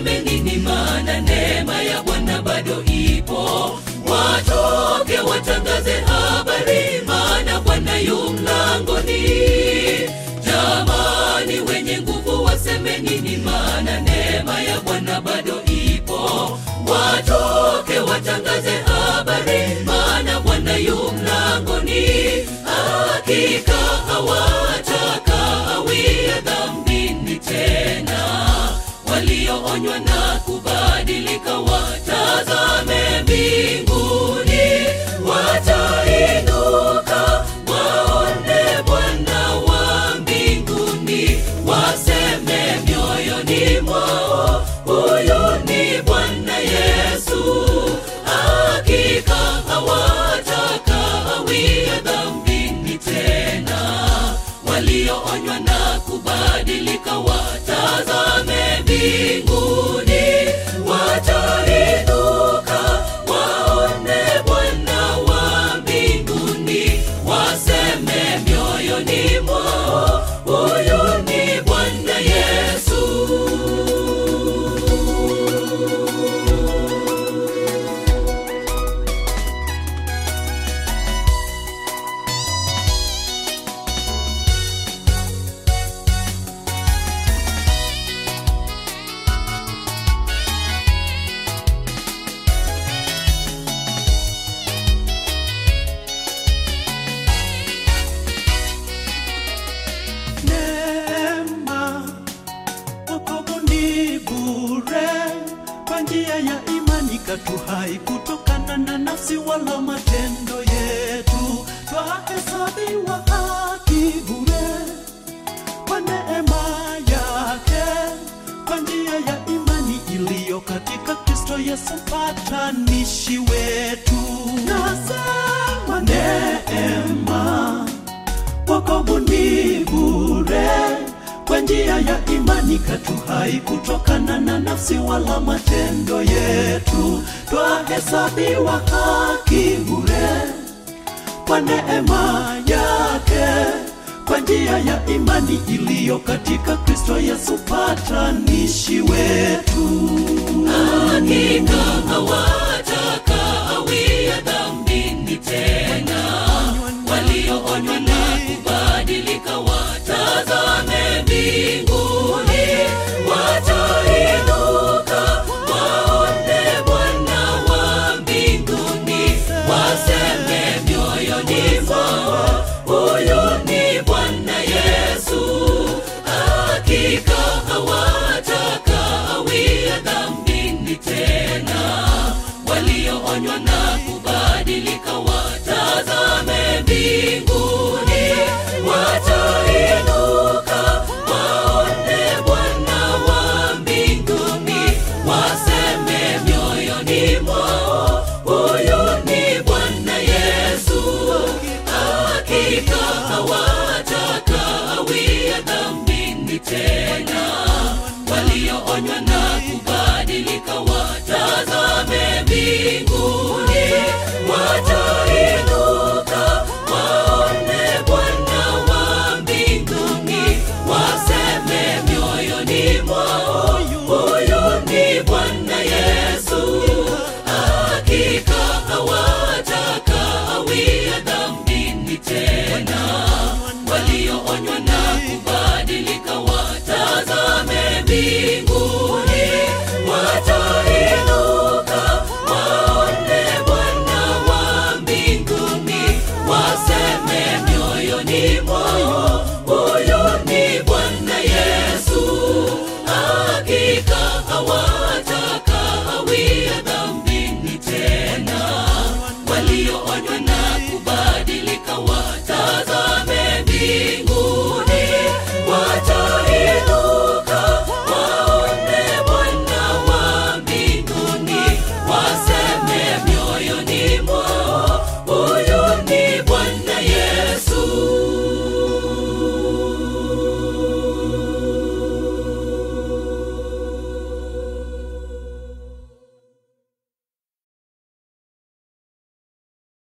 waseme nini maana neema ya bwana bado ipo watoke watangaze habari maana bwana yu mlangoni jamani wenye nguvu waseme nini maana neema ya bwana bado ipo watoke watangaze habari maana bwana yu mlangoni hakika hawatakawia dhambini tena walioonywa na kubadilika watazame mbinguni watainuka waone bwana wa mbinguni waseme mioyoni mwao huyu ni bwana yesu hakika hawatakawia dhambini tena walioonywa na kubadilika watazame mbinguni watainuka waone bwana wa mbinguni waseme mioyoni mwao huyu ni bwana yesu neema wokovu ni bure kwa njia ya imani katu hai kutokana na nafsi wala matendo yetu twahesabiwa haki bure kwa neema yake kwa njia ya imani iliyo katika kristo yesu patanishi wetu nasema neema wokovu ni bure kwa njia ya imani katu hai kutokana na nafsi wala matendo yetu twahesabiwa haki bure kwa neema yake kwa njia ya imani iliyo katika kristo yesu patanishi wetu hakika hawatakawia dhambini tena walioonywa na kubadilika watazame mbinguni watainuka waone bwana wa mbinguni waseme mioyoni mwao huyu ni bwana yesu hakika hawatakawia dhambini tena walioonywa na kubadilika watazame mbinguni watainuka waone bwana wa mbinguni waseme mioyoni mwao huyu ni bwana yesu hakika hawatakawia dhambini tena walioonywa na kubadilika watazame mbinguni watainuka waone bwana wa mbinguni waseme mioyoni mwao huyu ni bwana yesu hakika hawatakawia dhambini tena walioonywa na kubadilika watazame mbinguni watainuka waone bwana wa mbinguni waseme mioyoni mwao huyu ni bwana yesu hakika hawatakawia dhambini tena walioonywa na kubadilika wa